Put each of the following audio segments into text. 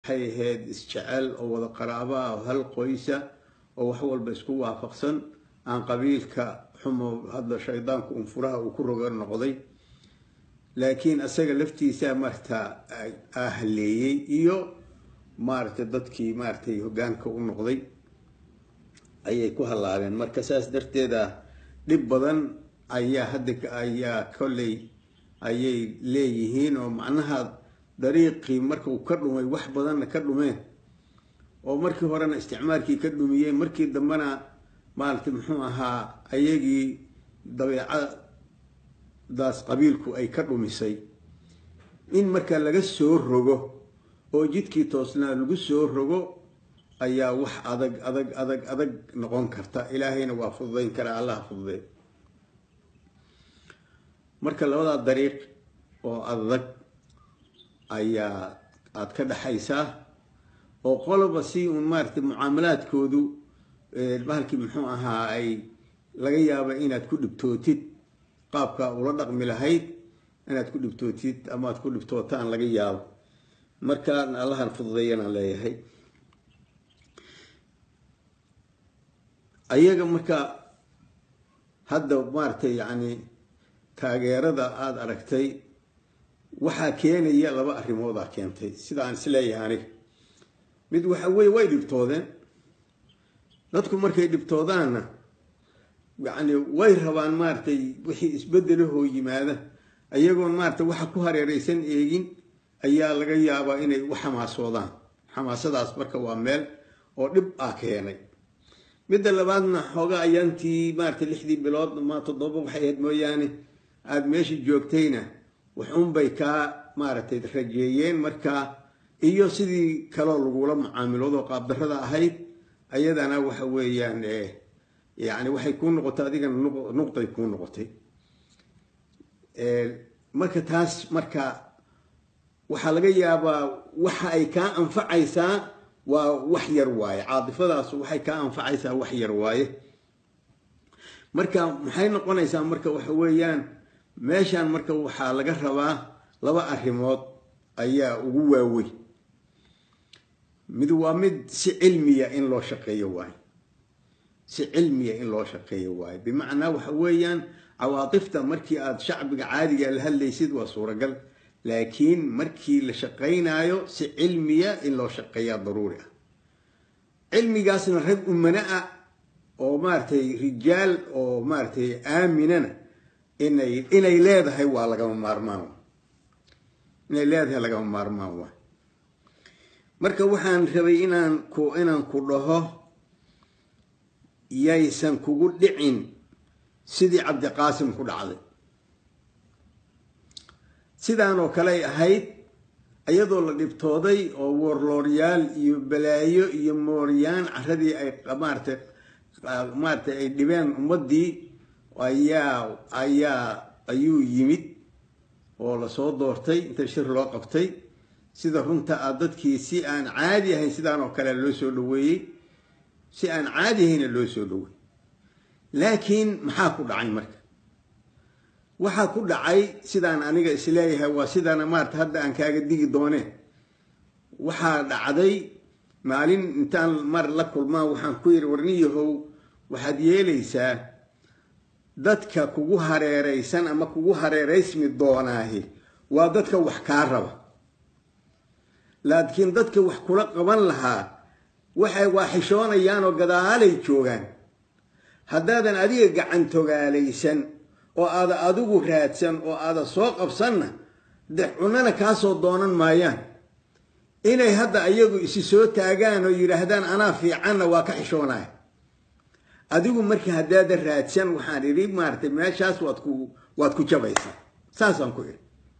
waxay ahayd isjecel oo wada qaraabo ah oo hal qoysa oo wax walba isku waafaqsan aan qabiilka xumo hadda shaydaanku un furaha uu ku roga noqday laakiin asaga laftiisa maarata ahaleeyey iyo maaragtay dadkii maaragtay hoggaanka u noqday ayay ku hallaabeen marka saas darteeda dhib badan ayaa hadda ayaa kolley ayay leeyihiin oo macnaha dariiqii marka uu ka dhumay wax badanna ka dhumeen oo markii horena isticmaalkii ka dhumiyeen markii dambena maaragtay muxuu ahaa ayagii dabeecadaas qabiilku ay ka dhumisay in marka laga soo rogo oo jidkii toosnaa lagu soo rogo ayaa wax adag adag adag adag noqon karta ilaahayna waa fududayn karaa allaha fududeey marka labadaa dariiq oo adag ayaa aada ka dhexaysaa oo qoloba si uun maaratay mucaamalaadkoodu bahalkii muxuu ahaa ay laga yaaba inaad ku dhibtootid qaabka ula dhaqmi lahayd inaad ku dhibtootid ama aad ku dhibtootaan laga yaabo markaan allahan fududeeyanaan leeyahay ayaga marka hadda maaragtay yacni taageerada aada aragtay waxaa keenaya laba arrimoodaa keentay sida aan isleeyahay aniga mid waxa weye way dhibtoodeen dadku markay dhibtoodaanna yacni way rabaan maaratay wixii isbedelahoo yimaada ayagoon maaratay waxa ku hareeraysan eegin ayaa laga yaabaa inay u xamaasoodaan xamaasadaas marka waa meel oo dhib ah keenay midda labaadna xoogaa ayaantii maaratay lixdii bilood ma toddoba waxay ahayd mooyaane aada meesha joogtayna waxuunbay kaa maaragtay rajeeyeen markaa iyo sidii kaloo lagula mucaamiloodo qaabdarrada ahayd ayadana waxa weeyaan yani waxay kuu noqotay adigana nuqday kuu noqotay marka taas marka waxaa laga yaabaa waxa ay kaa anfacaysaa waa wax yar waaye caadifadaas waxay kaa anfacaysaa wax yar waaye marka maxay noqonaysaa marka waxa weeyaan meeshan marka waxaa laga rabaa laba arrimood ayaa ugu waaweyn mid waa mid si cilmiya in loo shaqeeyo waayo si cilmiya in loo shaqeeyo waayo bimacnaa waxa weeyaan cawaatifta markii aada shacbiga caadiga la hadlaysid waa suuragal laakiin markii la shaqaynaayo si cilmiya in loo shaqeeyaa daruuri ah cilmigaasna rag umana ah oo maaratay rijaal oo maaratay aaminana inay inay leedahay waa lagama maarmaan inay leedahay lagama maarmaan waay marka waxaan rabay inaan ku inaan ku dhaho yaysan kugu dhicin sidii cabdiqaasim ku dhacday sidaan oo kale ay ahayd iyadoo la dhibtooday oo woorlooryaal iyo balaayo iyo mooryaan caradii ay maaratay maaratay ay dhibeen ummaddii ayaa ayaa ayuu yimid oo lasoo doortay inta shir loo qabtay sida runta ah dadkii si aan caadi ahayn sidaan oo kale loo soo dhaweeyey si aan caadi ahayna loo soo dhaweeyey laakiin maxaa ku dhacay marka waxaa ku dhacay sidaan aniga isleeyahay waa sidana maarata hadda aan kaaga digi dooneen waxaa dhacday maalin intaan mar la kulmaan waxaan ku yidhi warniyahow waxaad yeelaysaa dadka kugu hareeraysan ama kugu hareeraysmi doonaahi waa dadka wax kaa raba laakiin dadka wax kula qaban lahaa waxay waa xishoonayaan oo gadaalay joogaan haddaadan adiga gacantogaalaysan oo aada adigu raadsan oo aada soo qabsanna de cunana kaasoo doonan maayaan inay hadda ayagu isi soo taagaan oo yidhaahdaan anaa fiicanna waa ka xishoonaya adigu marka haddaada raadsan waxaan idhi maaratay meeshaas waad ku waad ku jabaysaa saasaan ku idhi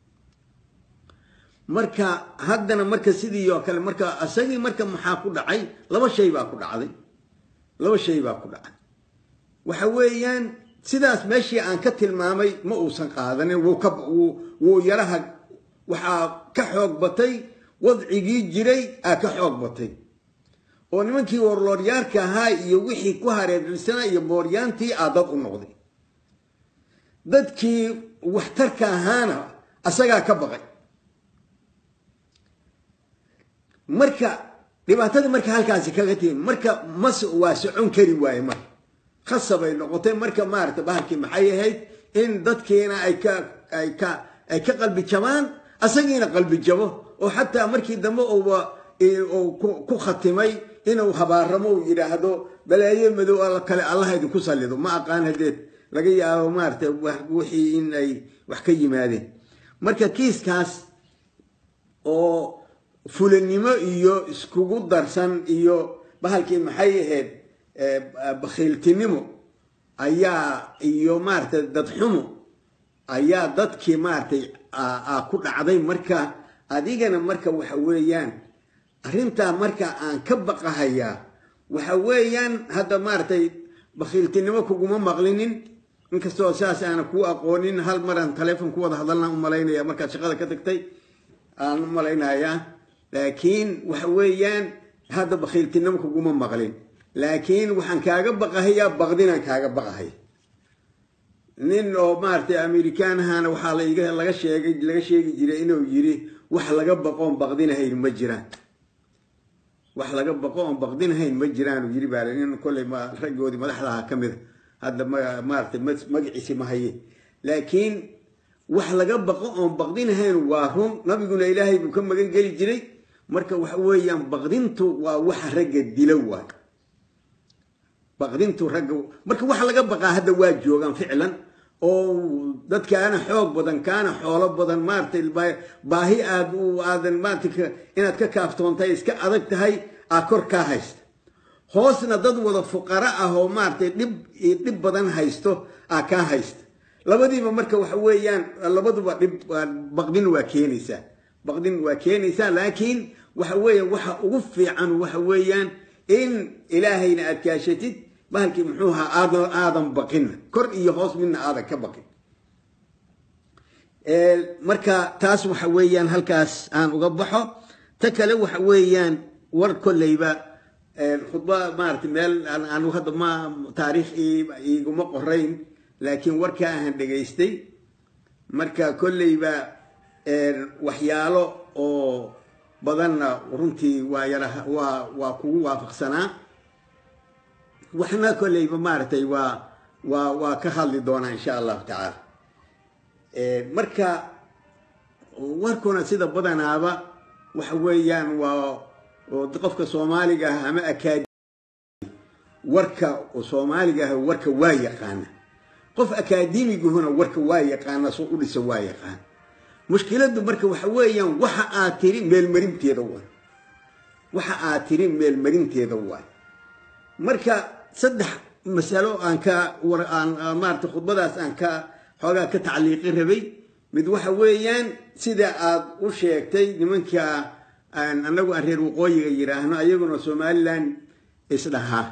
marka haddana marka sidii oo kale marka isagii marka maxaa ku dhacay laba shay baa ku dhacday laba shay baa ku dhacay waxa weeyaan sidaas meeshii aan ka tilmaamay ma uusan qaadanin wuu ka wuu yaraha waxaa ka xoog batay wadcigii jiray aa ka xoog batay oo nimankii warlooryaarka ahaa iyo wixii ku hareersanaa iyo mooryaantii aa dad u noqday dadkii waxtarka ahaana asagaa ka baqay marka dhibaatada marka halkaasi kaga timi marka mas waa socon kari waaye marka khasabay noqotay marka maarata bahalkii maxay ahayd in dadkiina ay ka ay ka ay ka qalbi jabaan asagiina qalbi jabo oo xataa markii dambe uuba ku khatimay inuu habaaramo uu yidhaahdo balaayo madow alla kale allaha idinku sallido ma aqaan hadeed laga yaabo maarata wixii in ay wax ka yimaadeen marka kiiskaas oo fulanimo iyo iskugu darsan iyo bahalkii maxay ahayd bakhiiltinimo ayaa iyo maaragtay dadxumo ayaa dadkii maaragtay ku dhacday marka adigana marka waxa weeyaan arrintaa marka aan ka baqahayaa waxa weeyaan hadda maaragtay bakhiiltinimo kuguma maqlinin inkastoo saas aana kuu aqoonin hal maraan taleefon ku wada hadalnaan u malaynaya markaad shaqada ka tagtay aan u malaynayaa laakiin waxa weeyaan hadda bakhiiltinimo kuguma maqlin laakiin waxaan kaaga baqahayaa baqdinaan kaaga baqahaya nin oo maaragtay amerikaanahana waxaa laga sheegay laga sheegi jiray inuu yiri wax laga baqoon baqdinahayn ma jiraan wax laga baqo oon baqdinahayn ma jiraan uu yiri baa nin kolley raggoodii madaxdaha ka mida hadda maaragtay magaciisi ma haye laakiin wax laga baqo oon baqdinahayn waa run nabiguna ilaahay buu ka magan geli jiray marka waxa weeyaan baqdintu waa waxa ragga dilo waay baqdintu ragga marka waxa laga baqaa hadda waa joogaan ficlan oo dadkaana xoog badan kaana xoolo badan maaragtay baahi aad aadan maarata inaad ka kaaftoontay iska adag tahay aa kor kaa haysta hoosna dad wada fuqara ah oo maaragtay dhib dhib badan haysto aa kaa haysta labadiiba marka waxa weeyaan labaduba dhib baqdin waa keenaysaa baqdin waa keenaysaa laakiin waxa weeya waxa ugu fiican waxa weeyaan in ilaahayna aad kaashatid bahalkii muxuu ahaa aadan aadan baqinna kor iyo hoos midna aadan ka baqin marka taas waxa weeyaan halkaas aan uga baxo ta kale waxa weeyaan war kolleyba khudba maarata meel anu hadda ma taariikh iguma qorayn laakiin warkaa ahan dhegaystay marka kolleyba waxyaalo oo badanna runtii waa yara waa waa kugu waafaqsanaa waxna kolleyba maaragtay waa waa waa ka hadli doonaa insha allahu tacaala marka warkuna sida badanaaba waxa weeyaan waa qofka soomaaliga ah ama akaadi warka soomaaliga ah warka waa yaqaana qof akaademiguhuna warka waa yaqaana soo u dhisa waa yaqaana mushkiladu marka waxa weeyaan waxa aad tiri meelmarinteeda waay waxa aad tiri meelmarinteeda waay marka saddex masalo aan ka aan maarata khudbadaas aan ka xoogaa ka tacliiqi rabay mid waxa weeyaan sida aad u sheegtay nimanka anagu aan reer waqooyiga yidhaahno ayaguna somalilan isdhahaa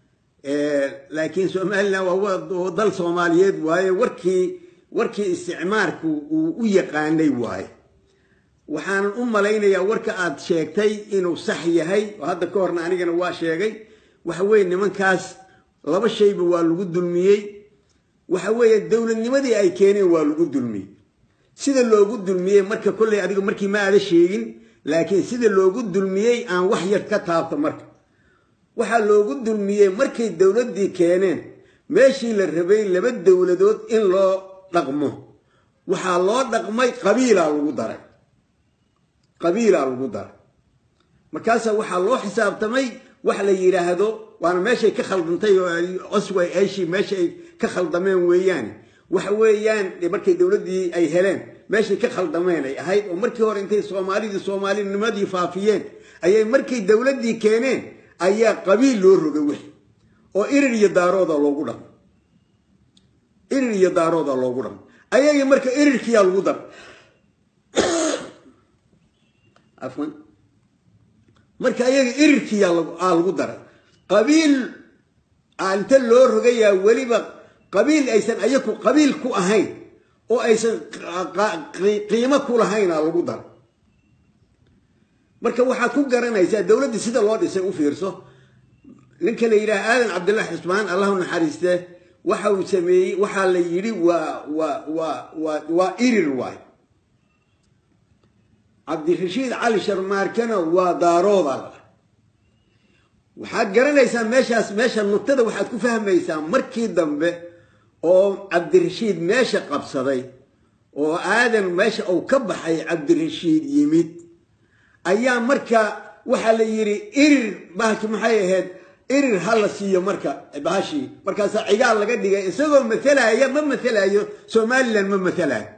laakiin somalilan waa dal soomaaliyeed waaye warkii warkii isticmaarku uu u yaqaanay waaye waxaanan u malaynayaa warka aad sheegtay inuu sax yahay oo hadda ka horna anigana waa sheegay waxa weeye nimankaas laba shayba waa lagu dulmiyey waxa weeye dowladnimadii ay keeneen waa lagu dulmiyey sida loogu dulmiyey marka kolley adiga markii ma aada sheegin laakiin sida loogu dulmiyey aan wax yar ka taabto marka waxaa loogu dulmiyey markay dowladdii keeneen meeshii la rabay laba dowladood in loo dhaqmo waxaa loo dhaqmay qabiilaa lagu daray qabiilaa lagu daray markaasaa waxaa loo xisaabtamay wax la yidhaahdo waana meeshay ka khaldantay oo osway eshi meesha ay ka khaldameen weeyaane waxa weeyaan markay dowladdii ay heleen meeshay ka khaldameen ay ahayd oo markii hore intay soomaalidii soomaalinimadii faafiyeen ayay markay dowladdii keeneen ayaa qabiil loo rogay wix oo irir iyo daarooda loogu dhaqmo irir iyo daarooda loogu dhaqmo ayagii marka irirkiyaa lagu daray afwan marka ayaga irirkiyaa lagu daray qabiil inta loo rogayaa weliba qabiil aysan ayaku qabiil ku ahayn oo aysan qiimo ku lahaynaa lagu daray marka waxaad ku garanaysaa dowladdii sida loo dhisay u fiirso ninka la yidhaha aadan cabdillahi xusmaan allahu naxariiste waxa uu sameeyey waxaa la yidhi waa waa waa waa waa irir waay cabdirashiid cali sharmaarkana waa daarooda la waxaad garanaysaa meeshaas meesha nugtada waxaad ku fahmaysaa markii dambe oo cabdirashiid meesha qabsaday oo aadan meesha uu ka baxay cabdirashiid yimid ayaa marka waxaa la yidhi irir bahalki maxay ahayd irir ha la siiyo marka bahashii markaasaa cigaal laga dhigay isagoo matalaya ma matalayo somalilan ma matalayo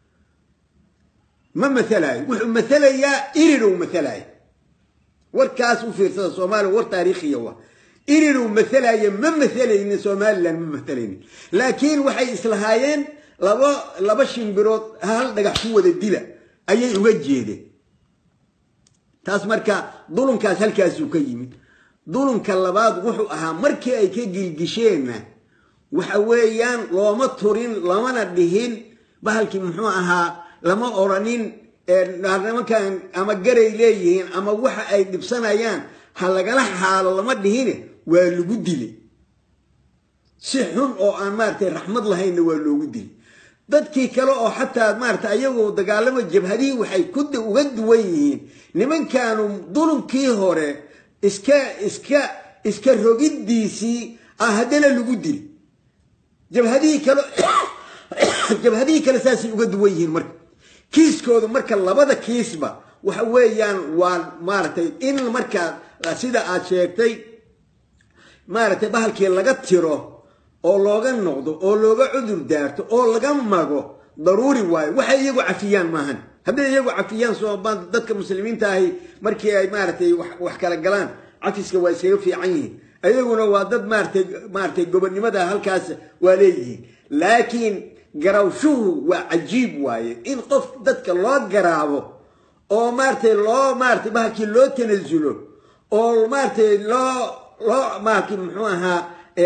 ma matalayo wuxuu matalayaa iriruu matalaya warkaas u fiirsada soomaaliya war taariikhiya wa iriruu matalaya ma matalaynin somalilan ma matalaynin laakiin waxay islahaayeen laba laba shimbirood hal dhagax ku wada dila ayay uga jeedeen taas marka dulunkaas halkaasuu ka yimid dulunka labaad wuxuu ahaa markii ay ka gilgisheenna waxa weeyaan looma turin lamana dhihin bahalkii muxuu ahaa lama oranin nimankan ama garay leeyihiin ama waxa ay dhibsanayaan ha lagala xaalo lama dhihine waa lagu dilay si xun oo aan maaratay raxmad lahaynna waa loogu dilay dadkii kale oo xataa maarata ayagoo dagaalamo jabhadihii waxay ku uga duwan yihiin nimankaanu dulumkii hore iska iska iska rogiddiisii ah haddana lagu dili jabhadihii kale jabhadihii kale saasay uga duwan yihiin marka kiiskooda marka labada kiisba waxa weeyaan waa maaragtay in markaa sida aad sheegtay maaragtay bahalkii laga tiro oo looga noqdo oo looga cudur daarto oo laga mago daruuri waayo waxay iyagu cafiyaan maahan hadday iyagu cafiyaan sooma dadka muslimiinta ahi markii ay maaragtay wax kala galaan cafiska waa iskaga fiican yihiin ayaguna waa dad maaratay maaratay gobonnimada halkaas waa leeyihiin laakiin garawshuhu waa cajiib waaye in qof dadka loo garaabo oo maaratay loo maaratay bahalkii loo tanasulo oo maaratay loo loo maarkii muxuu ahaa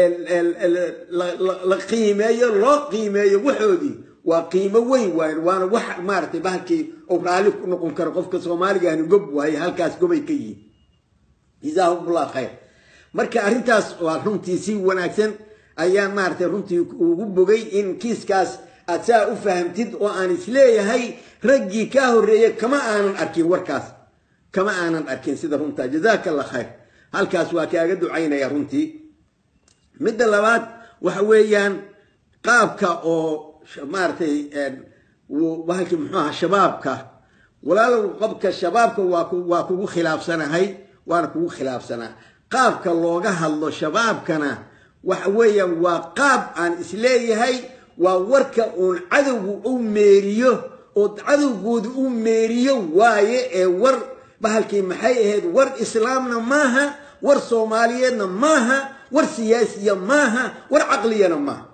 la qiimeeyo loo qiimeeyo waxoodii waa qiimo weyn waaye waana wax maaratay bahalkii uu raalli ku noqon karo qofka soomaaligahani gob waaye halkaas gobay ka yihiin jazaahumullah khayr marka arrintaas waa runtii si wanaagsan ayaan maaratay runtii ugu bogay in kiiskaas aad saa u fahamtid oo aan isleeyahay raggii kaa horreeyey kama aanan arkin warkaas kama aanan arkin sida runtaa jazaaka allah khayr halkaas waa kaaga ducaynaya runtii midda labaad waxa weeyaan qaabka oo maaratay bahalkii muxuu ahaa shabaabka walaalow qabka shabaabka waa kugu khilaafsanahay waana kugu khilaafsanaa qaabka looga hadlo shabaabkana waxa weeyaan waa qaab aan isleeyahay waa warka uun cadowgu u meeriyo oo cadowgooda u meeriyo waaye ee war bahalkii maxay ahayd war islaamna maaha war soomaaliyeedna maaha war siyaasiya maaha war caqliyana maaha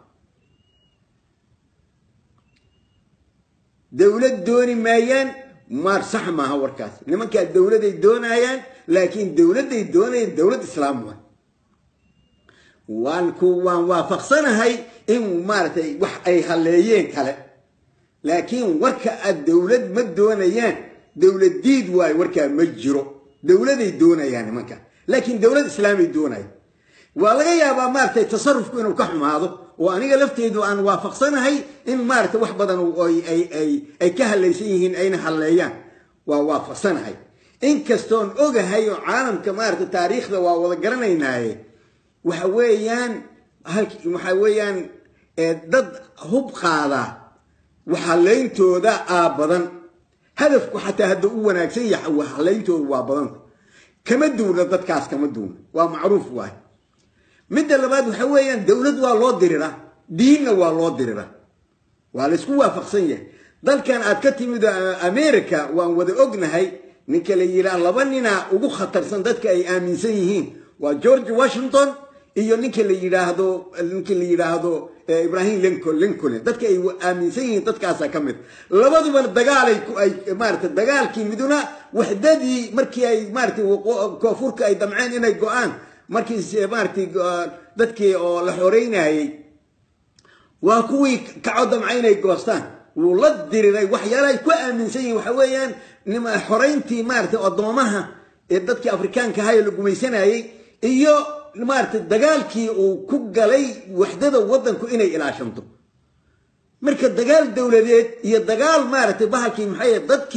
dowlad dooni maayaan maar sax maaha warkaas nimankaa dowladay doonayaan laakiin dowladday doonayaan dowlad islaam waay waan ku waan waafaqsanahay in maaragtay wax ay halleeyeen kale laakiin warka aad dowlad ma doonayaan dowlad diid waayo warkaa ma jiro dowladay doonayaan nimanka laakiin dowlad islaamay doonayaan waa laga yaabaa maaratay tasarufku inuu ka xumaado oo aniga lafteedu aan waafaqsanahay in maaratay wax badan ay ka hallaysan yihiin ayna halleeyaan waa waafaqsanahay inkastoon ogahay oo caalamka maarata taariikhda waa wada garanaynaaye waxa weeyaan waxa weeyaan dad hub qaada waxhallayntooda aa badan hadafku xataa hadda u wanaagsan yahay waxhallayntooda waa badanta kama duuna dadkaas kama duuna waa macruuf waay midda labaad waxa weeyaan dowlad waa loo diriraa diinna waa loo diriraa waa laysku waafaqsan yahay dalkan aad ka timid america waan wada ognahay ninka la yidhaah laba ninaa ugu khatarsan dadka ay aaminsan yihiin waa george washington iyo ninka la yidhaahdo ninka la yidhaahdo ibrahim lincoln lincoln dadka ay aaminsan yihiin dadkaasaa ka mid labaduba dagaalay ay maarata dagaalkii miduna waxdadii markii ay maarata koonfurka ay damceen inay go-aan markii maarata dadkii oo la xoreynayey waa kuwii kaco damca inay goostaan wuu la diriray waxyaalahay ku aaminsan yihiin waxa weeyaan xoreyntii maarata addoomaha ee dadkii afrikaanka ahayo la gumaysanayey iyo maarata dagaalkii uu ku galay waxdada waddanku inay ilaashanto marka dagaal dowladeed iyo dagaal maaragtay bahalkii maxay dadkii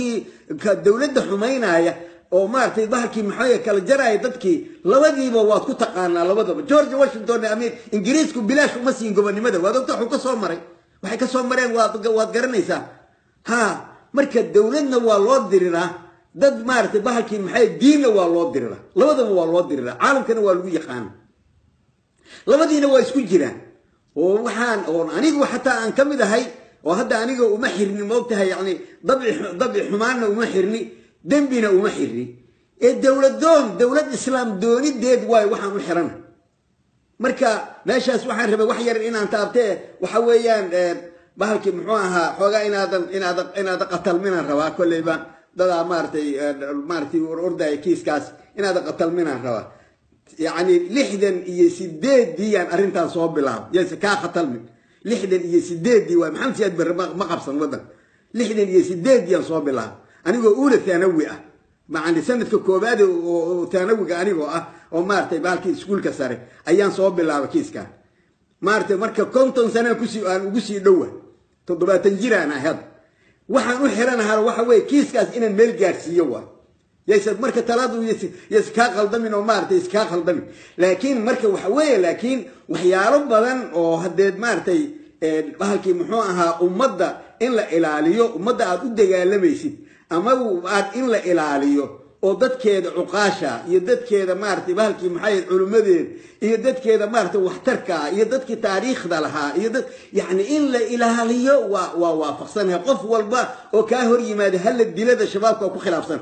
dowladda xumaynaya oo maaragtay bahalkii maxaa kala jaraya dadkii labadiiba waad ku taqaanaa labadaba george washington amir ingiriisku bilaash uma siin gobonimada waad ogta waxuu ka soo maray waxay ka soo mareen waad garanaysaa ha marka dowladna waa loo diriraa dad maaragtay bahalkii maxay diinna waa loo diriraa labadaba waa loo diriraa caalamkana waa lagu yaqaana labadiina waa isku jiraan oo waxaan oon anigu xataa aan ka mid ahay oo hadda aniga uma xirni moogtahay yani dabci xumaanna uma xirni dembina uma xirni ee dowladoon dowlad islaam doonideed waayo waxaan u xirana marka meeshaas waxaan rabay wax yar inaan taabtee waxa weeyaan bahalkii muxuu ahaa xoogaa inaadan inaadan inaadan qatalminaan rabaa kolleyba dadaa maaratay maaratay ordaya kiiskaas inaadan qatalminaan rabaa yacni lixdan iyo sideeddiiyaan arrintan soo bilaabo yase kaa khatalmin lixdan iyo sideeddii waay maxamed siyaad barre ma qabsan waddanka lixdan iyo sideeddiyaan soo bilaabo anigoo uula thanawi ah macani sanadka koowaad oo thanawiga anigoo ah oo maaratay bahalkii iskuulka sare ayaan soo bilaaba kiiskan maaratay marka konton sanaan kusii aan ugu sii dhowa toddobaatan jiraan ahay hadda waxaan u xiranahaa waxa weye kiiskaas inaan meel gaadhsiiyo waay yaysa marka talaadu yas kaa qaldamin oo maaratay iskaa qaldamin laakiin marka waxa weeye laakiin waxyaalo badan oo hadeed maaratay bahalkii muxuu ahaa ummadda in la ilaaliyo ummadda aad u dagaalamaysid ama aad in la ilaaliyo oo dadkeeda cuqaasha iyo dadkeeda maaratay bahalkii maxay culimmadeeda iyo dadkeeda maaratay waxtarkaa iyo dadkii taariikhda lahaa iyo dad yacni in la ilaaliyo waa waa waafaqsanahay qof walba oo kaa hor yimaada hala dilada shabaabka ku khilaafsan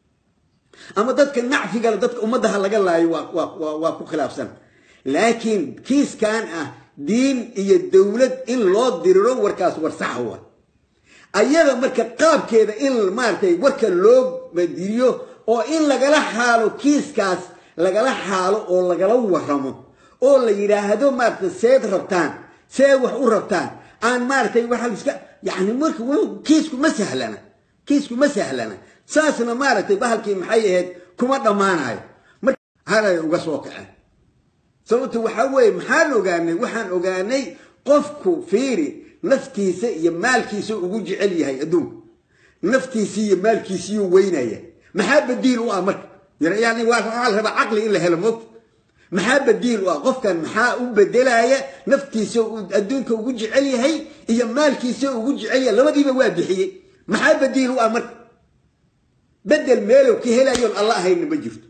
ama dadka nacfigale dadka ummaddaha laga laayo waa ku khilaafsan laakiin kiiskan ah diin iyo dowlad in loo diriro warkaas war saxa wa ayada marka qaabkeeda in maaratay warka loo diriyo oo in lagala xaalo kiiskaas lagala xaalo oo lagala waramo oo la yidhaahdo maaratay seed rabtaan see wax u rabtaan aan maaratay waxa iska yani marka kiisku ma sahlana kiisku ma sahlana saasna maaragtay bahalkii maxay ahayd kuma dhammaanayo marhalay uga soo kaceen sababto waxaa weeye maxaan ogaanay waxaan ogaanay qofku fiiri naftiisa iyo maalkiisa ugu jecel yahay adduunku naftiisii iyo maalkiisiiyuu weynaya maxaa badiil u ah marka yani waxaa la rabaa caqli in la helo moogta maxaa badiil u ah qofkan maxaa u bedelaya naftiisa adduunka ugu jecel yahay iyo maalkiisa ugu jecel yahay labadiiba waa bixiyey maxaa badiil u ah marka bedel meelow ka helayoon alla ahaynna ma jirto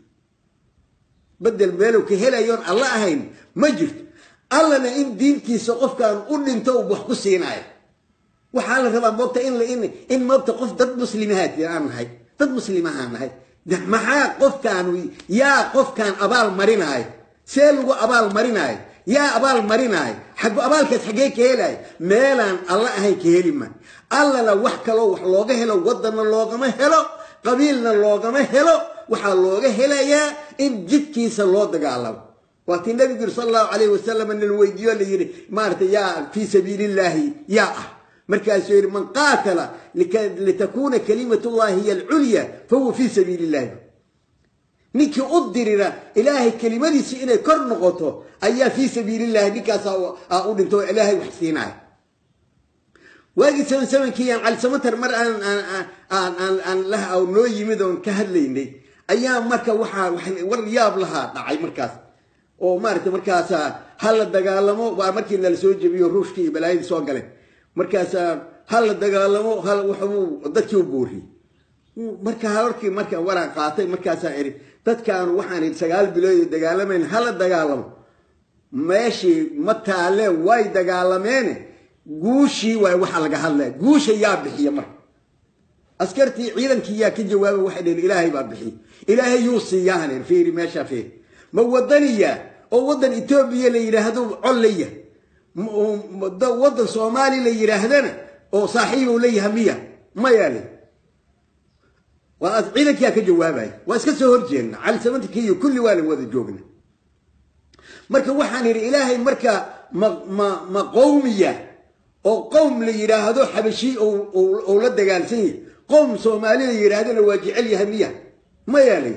bedel meelow ka helayoon alla ahayn ma jirto allana in diintiisa qofkaan u dhinto wax ku siinaayo waxaa la rabaa moogta in in moogta qof dad muslimahaad aan nahay dad muslimahaan nahay maxaa qofkaan yaa qofkaan abaal marinaayo see lagu abaal marinaayo yaa abaal marinaayo xag abaalkaas xaggee ka helaayo meelaan alla ahayn ka heli maayo allana wax kaloo wax looga helo waddanna loogama helo qabiilna loogama helo waxaa looga helayaa in jidkiisa loo dagaalamo waatii nabigu yiri sal allahu calayh wasalam nin weydiiyo la yidhi maarata yaa fii sabiili illaahi yaa ah markaasuu yidhi man qaatala litakuuna kalimat llahi hiy alculya fahuwa fii sabiili illahi ninkii u dirira ilaahay kelimadiisi inay kor noqoto ayaa fii sabiili illahi ninkaasaa u dhinto oo ilaahay wax siinaya waagii saban sabankiiyan calisamatar mar aan lah noo yimid oon ka hadlaynay ayaa marka waxaa war yaab lahaa dhacay markaas oo maarata markaasa ha la dagaalamo waa markii nala soo jebiyo ruushkii iyo balaayadii soo galeen markaasa ha la dagaalamo waxbuu dadkii u buuriyey marka halkii marka waraan qaatay markaasaa idhi dadkaanu waxaan idhi sagaal biloodo dagaalamayn hala dagaalamo meeshii ma taaleen way dagaalameene guushii waay waxaa laga hadlaya guusha yaa bixiya marka askartii ciidankii yaa ka jawaaba waxay dheheen ilaahay baa bixiya ilaahay yuu siiyahan fiiri meeshaa fiiri ma wadaniya oo waddan etoobiya la yidhaahdo collaya waddan soomaali la yidhaahdana oo saaxiibow leeyaha miya maya le waa ciidankiyaa ka jawaabaya waa iska soo horjeedna cali samantika iyo kulli waa la wada joogna marka waxaan idhi ilaahay marka ma ma ma qowmiya oo qowm la yidhaahdo xabashii ou la dagaalsan yahay qowm soomaali la yidhaahdona waa jecel yahay miya maya le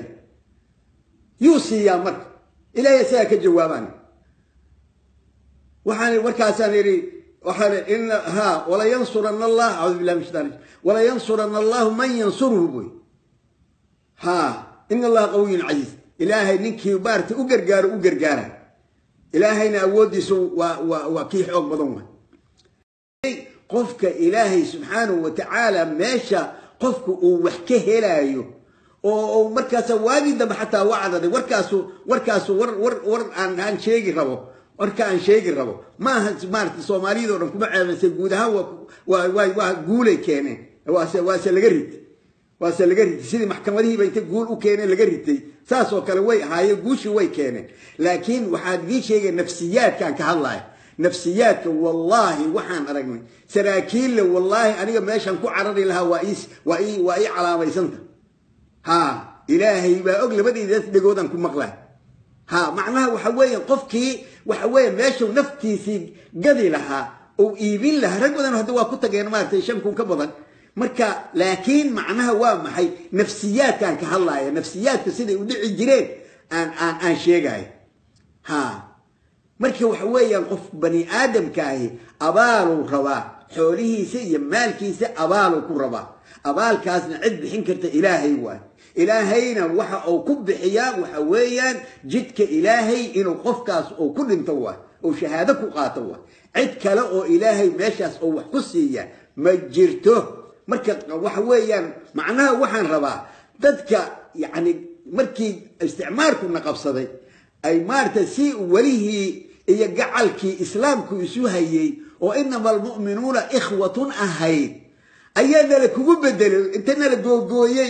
yuu siiyaa marka ilaahay isagaa ka jawaabaan waxaan markaasaan idhi waxaa in ha walayansurana allah acuudu billahi min shaitan rajim walayansurana allahu man yansuruhu buy ha ina allaha qawiyun casiiz ilaahay ninkii maarata u gargaaro u gargaara ilaahayna awooddiisu waa waa waa kii xoog badan waay qofka ilaahay subxaanahu wa tacaala meesha qofku uu wax ka helaayo oo markaasa waagii dambe xataa wacdaday warkaasu warkaasu war war war aan aan sheegi rabo warka aan sheegi rabo maaha maarata soomaaliyadoo dhan kuma ceebaysa guud ahaan waa waa waa guulay keeneen waase waase laga ritay waase laga ritay sidii maxkamadihiiba inta guul u keeneen laga ritay saas oo kale way ahaayeen guushii way keeneen laakiin waxaan idiin sheegaya nafsiyaadkaan ka hadlaya nafsiyaadka wallaahi waxaan aragnay saraakiille wallaahi aniga meeshaan ku carari lahaa waa ii waa ii waa ii calaamaysanta ha ilaahay baa og labadaydaas dhegoodaan ku maqlaa ha macnaha waxa weeye qofkii waxa weeye meeshuu naftiisii gadi lahaa ou iibin lahaa rag badan hadda waa ku tageen maaragtay shan kun ka badan marka laakiin macnaha waa maxay nafsiyaadkaan ka hadlaaya nafsiyaadka siday u dhici jireen aan aan aan sheegaya ha marka waxa weeyaan qof bani aadamkaahi abaaluu rabaa xoolihiisa iyo maalkiisa abaaluu ku rabaa abaalkaasna cid bixin karta ilaahay waay ilaahayna waxa uu ku bixiyaa waxa weeyaan jidka ilaahay inuu qofkaas uu ku dhinto waay oo shahaado ku qaato waay cid kale oo ilaahay meeshaas oo wax ku siiya ma jirto marka waxa weeyaan macnaha waxaan rabaa dadka yacni markii isticmaarkuna qabsaday ay maarata si welihii iyo gacalkii islaamku isu hayay oo inama almu'minuuna ikhwatun ahayd ayaa nala kugu bedelay inta nala googooyey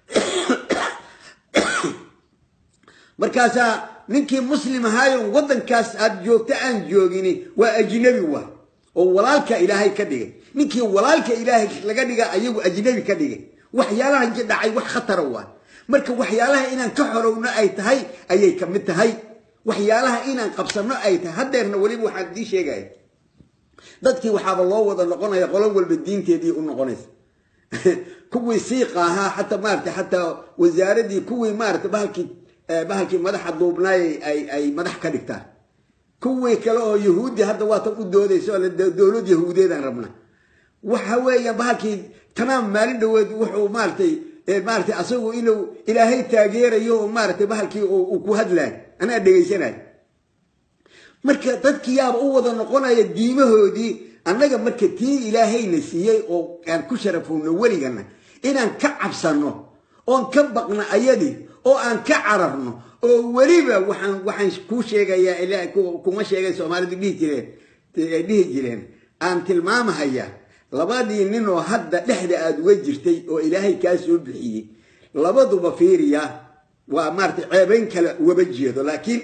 markaasaa ninkii muslim ahaayon waddankaas aad joogto aan joogini waa ajnabi waay oo walaalka ilaahay ka dhigay ninkii walaalka ilaahay laga dhiga ayagu ajnabi ka dhigay waxyaalaha dhacay wax khatara waay marka waxyaalaha inaan ka xorowno ay tahay ayay ka mid tahay waxyaalaha inaan qabsanno ay tahay haddeerna weliba waxaan idiin sheegaya dadkii waxaaba loo wada noqonaya qolo walba diinteedii u noqonaysa kuwii siiqa ahaa xataa maarata xataa wasaaradii kuwii maarata bahalkii bahalkii madaxa duubnaay ay ay madax ka dhigtaan kuwii kale oo yahuudi hadda waatan u doodayso dowlad yahuudeedaan rabna waxa weeyaan bahalkii tamaam maalin dhaweed wuxuu maaratay maaratay asagu inuu ilaahay taageerayo oo maaratay bahalkii uu ku hadlaay anaa dhegaysanayo marka dadkii yaaba u wada noqonaya diimahoodii annaga marka tii ilaahayna siiyey oo aan ku sharafowno weligana inaan ka cabsanno oon ka baqno ayadii oo aan ka cararno oo weliba waxaan waxaan kuu sheegayaa kuma sheegay soomaalidu dhihi jireen ay dhihi jireen aan tilmaamahayaa labadii nin oo hadda dhexda aada uga jirtay oo ilaahay kaa soo bixiyey labaduba fiiriya waa maaratay ceebayn kale ugaba jeedo laakiin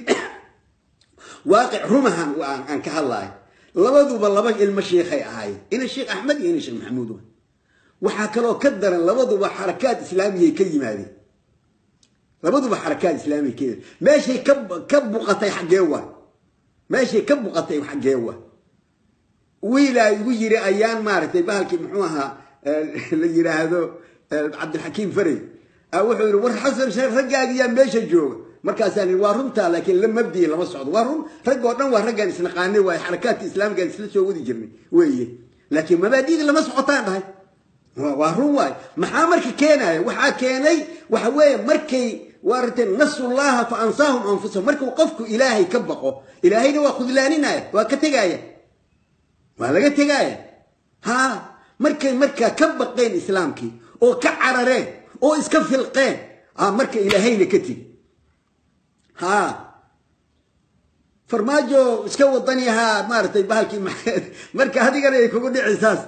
waaqic rumahan aan ka hadlayo labaduba laba ilmo sheikhay ahaayeen ina sheekh axmed iyo ina sheekh maxamuud waxaa kaloo ka daran labaduba xarakaad islaamiyay ka yimaadeen labaduba xarakaad islaamiya ka yimaadeen meeshay ka ka buqatay xaggee waa meeshay ka buqatay xaggee waa wiilaa igu yiri ayaan maaragtay bahalkii muxuu ahaa la yidhaahdo cabdilxakiim farey wuxuu yidhi war xasan sheekh raggaagiyaa meesha jooga markaasaan yidhi waa runtaa laakiin la mabdiyi lama socdo waa run rag oo dhan waa raggaan isnaqaanay waaye xarakaadka islaamkaan isla soo wadi jirnay weeye laakiin mabaadi'da lama socotaan dhahay waa run waaye maxaa marka keenaya waxaa keenay waxa weeye markay waarate nasullaha fa ansaahum anfusahum markuu qofku ilaahay ka baqo ilaahayna waa khudlaaninaya waa ka tegaaya waa laga tegaaya ha markay markaa ka baqeen islaamkii oo ka carareen oo iska filqeen marka ilaahayna ka tegi ha farmaajo iska wadani ahaa maaratay bahalkii marka adigana ay kugu dhicin saas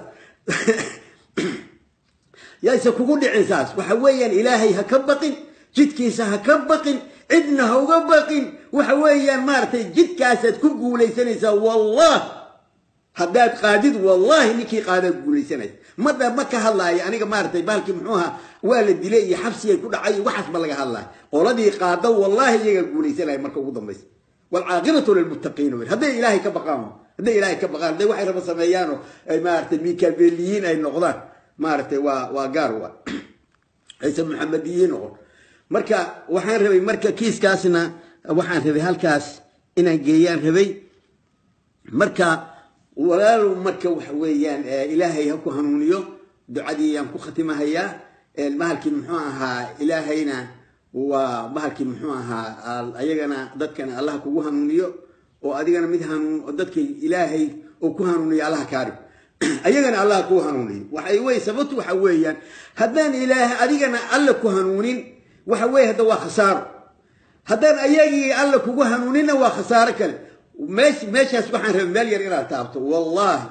yayse kugu dhicin saas waxa weeyaan ilaahay ha ka baqin jidkiisa ha ka baqin cidna ha uga baqin waxa weeyaan maaratay jidkaasaad ku guulaysanaysaa wallah haddaad qaadid wallahi ninkii qaadaad guulaysanaysa mada ma ka hadlaayo aniga maaratay bahalkii muxuu ahaa waa la dilay iyo xabsigay ku dhacay waxaas ma laga hadlaayo qoladii qaada wallahi iyagaa guulaysanaya marka ugu dambaysa waalcaaqibatu lilmuttaqiin wy hadday ilaahay ka baqaan hadday ilaahay ka baqaan hadday waxay raba sameeyaanoo maaratay mikabeliyiin ay noqdaan maaratay waa waa gaar waa ayse muxamediyiin noqon marka waxaan rabay marka kiiskaasna waxaan rabay halkaas inaan geeyaan rabay marka walaalow marka waxa weeyaan ilaahay ha ku hanuuniyo ducadii yaan ku khatimahayaa bahalkii muxuu ahaa ilaahayna waa bahalkii muxuu ahaa ayagana dadkana allah kugu hanuuniyo oo adigana mid hanuun dadka ilaahay oo ku hanuuniyo allaha kaadhig ayagana allah kuu hanuuniyo waxay wey sababtu waxa weeyaan haddaan ilaahay adigana alla ku hanuunin waxa weeye hadda waa khasaaro haddaan ayagii alla kugu hanuuninna waa khasaaro kale meesh meeshaas waxaan rabay meel yar inaad taabto wallahi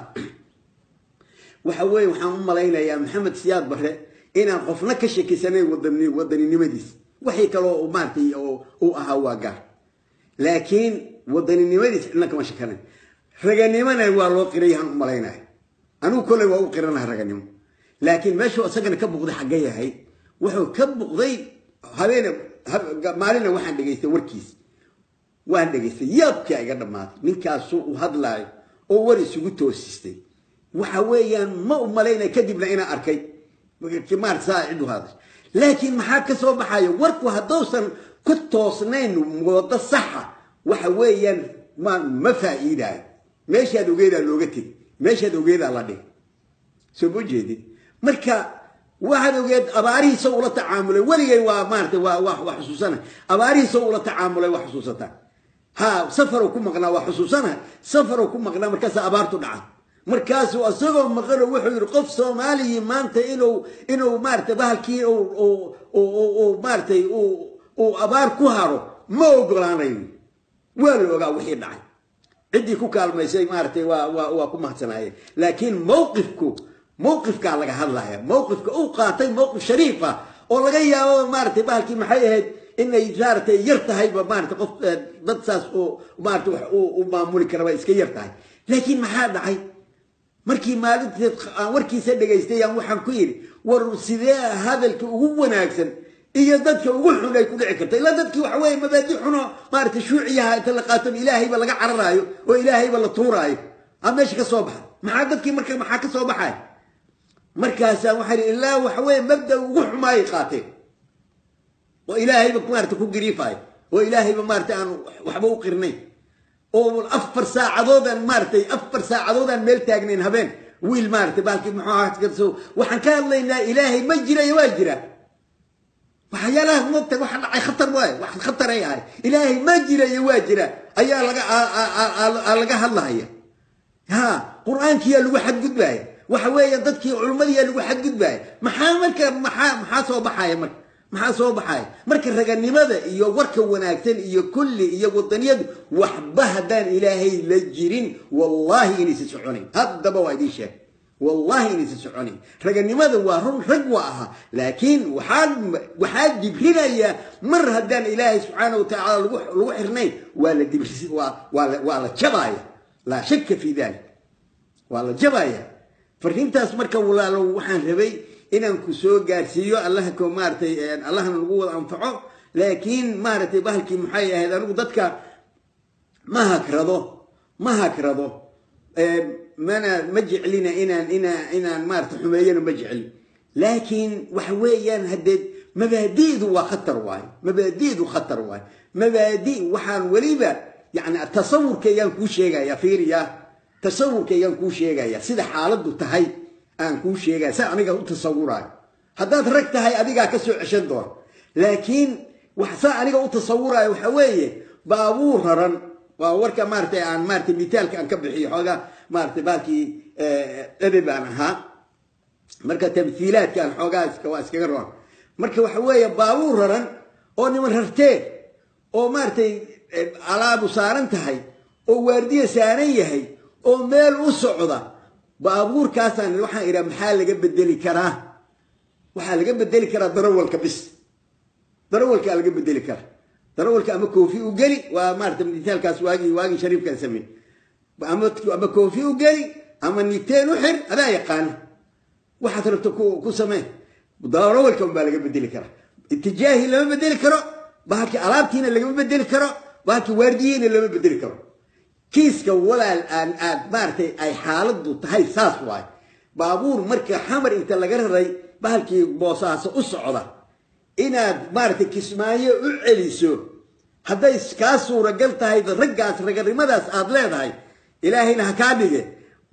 waxa weeye waxaan u malaynayaa maxamed siyaad barre inaan qofna ka shakisanayn wadani wadaninimadiis waxay kaloo maaratay uu ahaa waa gaar laakiin wadaninimadiis cidna kama shakanayn raganimona waa loo qirayaan u malaynaya anigu kolley waa u qiranaha raganimo laakiin meeshuu isagana ka buqday xagga yahay wuxuu ka buqday habeene maalina waxaan dhegaystay warkiis waan dhegaystay yaabkaa iga dhammaatay ninkaasuu u hadlaayo oo war isugu toosistay waxa weeyaan ma u malaynaya kadibna inaan arkay maarata saa cid u hadashay laakiin maxaa ka soo baxaya warku hadduusan ku toosnayn wado saxa waxa weeyaan ma ma faa'iidaayo meeshaad ogeedaa looga tegi meeshaad ogeedaa la dhig soo ma jeedid marka waxaad ogeed abaarihiisa ula tacaamulay weligay waa maarata waa waa xusuusana abaarihiisa ula tacaamulay waa xusuusataa ha safarow ku maqnaa waa xusuusana safarow ku maqnaa markaasa abaartu dhaca markaasu isagoo maqano wuxuu yidhi qof soomaaliyi maanta inuu inuu maarata bahalkii maaratay uu abaar ku haro ma ogolaanayo waa la ogaa wixii dhacay ciddii ku kaalmaysay maaratay waa waa ku mahadsanaayeen laakiin mowqifku mowqifkaa laga hadlaya mowqifka uu qaatay mowqif shariif ah oo laga yaabo maaratay bahalkii maxay ahayd inay maaratay yar tahayba maarata qof dad saas oo maarata wax u maamuli karaba iska yar tahay laakiin maxaa dhacay markii maalinteed aan warkiisa dhegaystay aan waxaan ku yidhi war sidee hadalka ugu wanaagsan iyo dadka ugu xun ay ku dhici karta ilaa dadkii waxa weeye mabaadi xuno maarata shuuciyaha inta la qaaton ilaahayba laga cararaayo oo ilaahayba la tuuraayo aa meesha ka soo baxa maxaa dadkii marka maxaa ka soo baxay markaasaan waxaa ihi ilaa waxa weeye mabda ugu xumaayay qaateen oo ilaahayba maarata ku gariifaayo oo ilaahayba maarata aan waxba u qirnayn oo afar saacadoodaan maaratay afar saacadoodaan meel taagnayn habeen wiil maaratay baalkii muxuu waxaan ka hadlaynaa ilaahay ma jirayo waa jira waxyaalaha moogta waxa dhacay khatar waay wax khatar ay ahay ilaahay ma jirayo waa jira ayaa laga laga hadlahaya ha qur-aankiyaa lagu xadgudbaya waxa weeya dadkii culimmadiyaa lagu xadgudbaya maxaa marka maxaa maxaa soo baxaya marka maxaa soo baxaya marka raganimada iyo warka wanaagsan iyo kulli iyo wadaniyadu waxba haddaan ilaahay la jirin wallahi inaysa soconayn haddaba waa idiin sheeg wallahi inaysa soconayn raganimada waa run rag waa ahaa laakiin waxaa waxaa dibrinaya mar haddaan ilaahay subxaana wa tacaala lagu lagu xirnayn waa la dibri waa waa la waa la jabaya laa shaka fi dalik waa la jabaya fariintaas marka walaalo waxaan rabay inaan ku soo gaarsiiyo allaha ko maaratay allahna lagu wada anfaco laakiin maaratay bahalkii maxay ahayd anigu dadka ma hakrado ma hakrado mana ma jeclina inaan inaa inaan maarata xumeeyana ma jecli laakiin waxa weeyaan haddee mabaadi'du waa khatar waayo mabaadi'du khatar waayo mabaadi waxaan weliba yani tasawurkaayaan kuu sheegaya fiiriya tasawurkaayaan kuu sheegaya sida xaaladdu tahay aan kuu sheegaya sa aniga u tasawuraayo haddaad rag tahay adigaa ka soo ceshan doona laakiin saa aniga u tasawuraayo waxa weeye baabuur raran waa warka maaratay aan maaratay mitaalka aan ka bixiyo xoogaa maaratay baalkii edeb aan ahaa marka tamhiilaadkaan xoogaa waa iskaga roon marka waxa weeye baabuur raran oo niman rarteen oo maaratay alaabu saaran tahay oo waardiya saaran yahay oo meel u socda baabuurkaasaan waxaan idhaa maxaa laga bedeli karaa waxaa laga bedeli karaa darawalka bis darawalkaa laga bedeli karaa darawalka ama koofi u geli waa maarata mitaalkaas waagii waagii shariifkaan samey ama koofi u geli ama niteen u xir adaa yaqaana waxaad rabto ku samee darawalka unbaa laga bedeli karaa itijaahi lama bedeli karo bahalkii alaabtiina lagama bedeli karo bahalkii waardiyiina lama bedeli karo kiiska walaal aan aad maaratay ay xaaladdu tahay saas waay baabuur marka xamar inta laga raray bahalkii boosaaso u socda inaad maaratay kismaayo u celiso hadday kaa suuragal tahay raggaas raganimadaas aad leedahay ilaahayna ha kaa dhige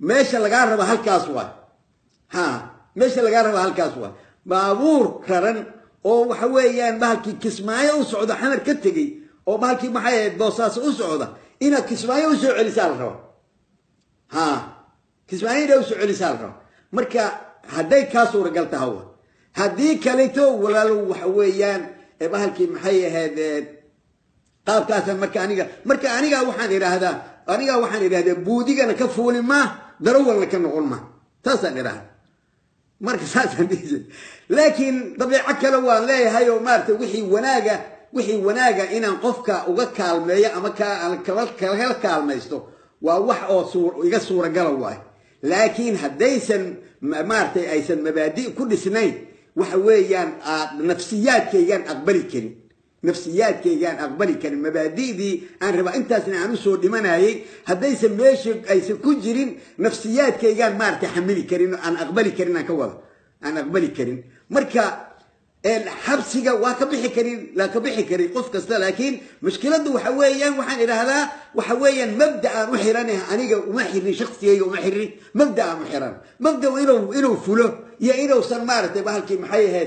meesha lagaa raba halkaas waay ha meesha lagaa raba halkaas waay baabuur raran oo waxa weeyaan bahalkii kismaayo u socda xamar ka tegey oo bahalkii maxay ahayd boosaaso u socda inaad kismaayo usoo celisaa la raba ha kismaayo inaad usoo celisaa la raba marka hadday kaa suuragal taha wa haddii kaleto walaalo waxa weeyaan bahalkii maxay ahayd qaabkaasa marka aniga marka aniga waxaan idhaahdaa aniga waxaan idhahdaa buudigana ka fuuli maa darawalna ka noqon maa saasaan idhahda marka saasaan dhihi laakiin dabeeco kale waan leeyahay oo maarata wixii wanaaga wixii wanaaga inaan qofka uga kaalmeeyo ama kala kaalmaysto waa wax oo iga suuragala waay laakiin haddaysan maaratay aysan mabaadi ku dhisnayn waxa weeyaan nafsiyaadkaygaan aqbali karin nafsiyaadkaygaan aqbali karin mabaadi'dii aan rabaa intaasna aan usoo dhimanayay haddaysan meesha aysan ku jirin nafsiyaadkaygaan maarata xamili karin aan aqbali karin aan ka wada aan aqbali karin marka xabsiga waa ka bixi karin laa ka bixi karin qof kasta laakiin mushkiladdu waxa weeyaan waxaan idhaahdaa waxa weeyaan mabda aan u xiranah aniga uma xirin shaksigayga uma xirin mabda aan u xiran mabda inuu inuu fulo iyo inuusan maaratay bahalkii maxay ahayd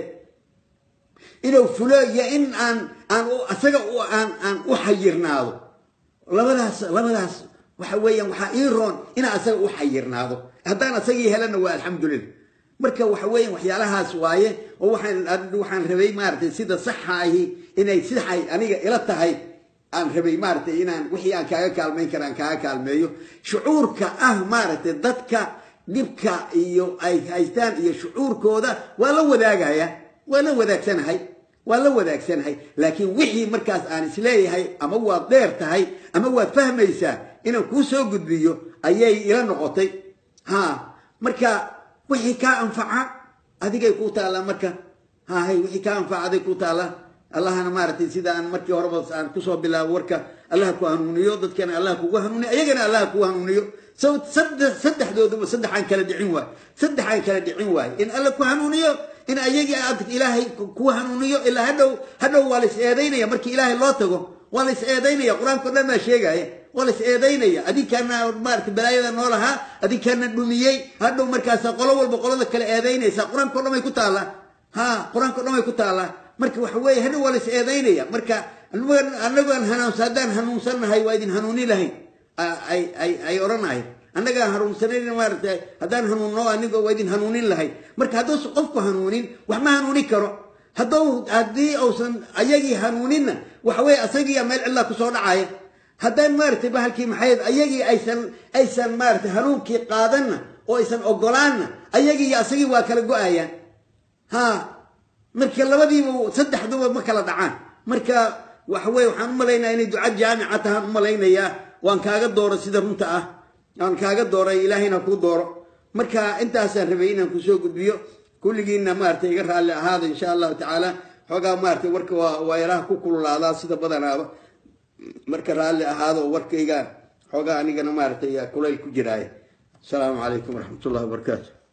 inuu fulo iyo in aan aan isaga aan aan u xayirnaado labadaas labadaas waxa weeyaan waxaa ii roon inaan isaga u xayirnaado haddaan isagii helana waa alxamdulilah marka waxa weeyaan waxyaalahaas waaye oo waxaan waxaan rabay maaratay sida saxa ahi inay saxay aniga ila tahay aan rabay maaratay inaan wixii aan kaaga kaalmayn kara aan kaaga kaalmeeyo shucuurka ah maaratay dadka dhibka iyo ay haystaan iyo shucuurkooda waa la wadaagaya waa la wadaagsanahay waa la wadaagsanahay laakiin wixii markaas aan isleeyahay ama waad dheer tahay ama waad fahmaysaa inaan kuu soo gudbiyo ayay ila noqotay ha marka wixii kaa anfaca adigay kuu taallaa marka hahay wixii kaa anfaca aday kuu taallaa allahana maaratay sida aan markii horeba aan kusoo bilaabo warka allah ku hanuuniyo dadkana allah kugu hanuuniyo ayagana allah kugu hanuuniyo saddexdooduba saddexaan kala dhicin waay saddexaan kala dhicin waay in alla ku hanuuniyo in ayagii aad ilaahay ku hanuuniyo ilaa hadhow hadhow waa la is eedaynaya markii ilaahay loo tago waa la is eedaynaya qur-aanka o dhan baa sheegaya waa la is eedaynaya adinkaana maarata balaayada noo lahaa adinkaana dhumiyey hadhow markaasa qolo walba qolada kale eedaynaysa qur-aanka o dhan bay ku taallaa ha qur-aanka o dhan bay ku taallaa marka waxa weeye hadhow waa la is eedaynaya marka anagoan hanuunsa haddaan hanuunsannahay waa idin hanuuni lahayn ay odhanahay annagaan hanuunsanayn maarata haddaan hanuunno anigo waa idin hanuunin lahayn marka hadduusan qofku hanuunin wax ma hanuuni karo haddou haddii uusan ayagii hanuuninna waxa weye asagiiya meel cidlaa kusoo dhacaya haddaan maaratay bahalkii maxayd ayagii aysan aysan maaratay hanuunkii qaadanna oo aysan ogolaanna ayagii iyo asagii waa kala go-ayaan ha marka labadiiba saddexduba ma kala dhacaan marka waxa weye waxaan u malaynaya inay duca jaamica tahaan u malaynayaa waan kaaga dooro sida runta ah waan kaaga dooray ilaahayna kuu dooro marka intaasaan rabay inaan kusoo gudbiyo kulligiina maarata iga raalli ahaada insha allahu tacaala xoogaa maarata warka waa yaraha ku kululaadaa sida badanaaba marka raalli ahaado warkayga xoogaa anigana maarata kulayl ku jiraaya asalaamu calaykum waraxmat ullahi wabarakaatu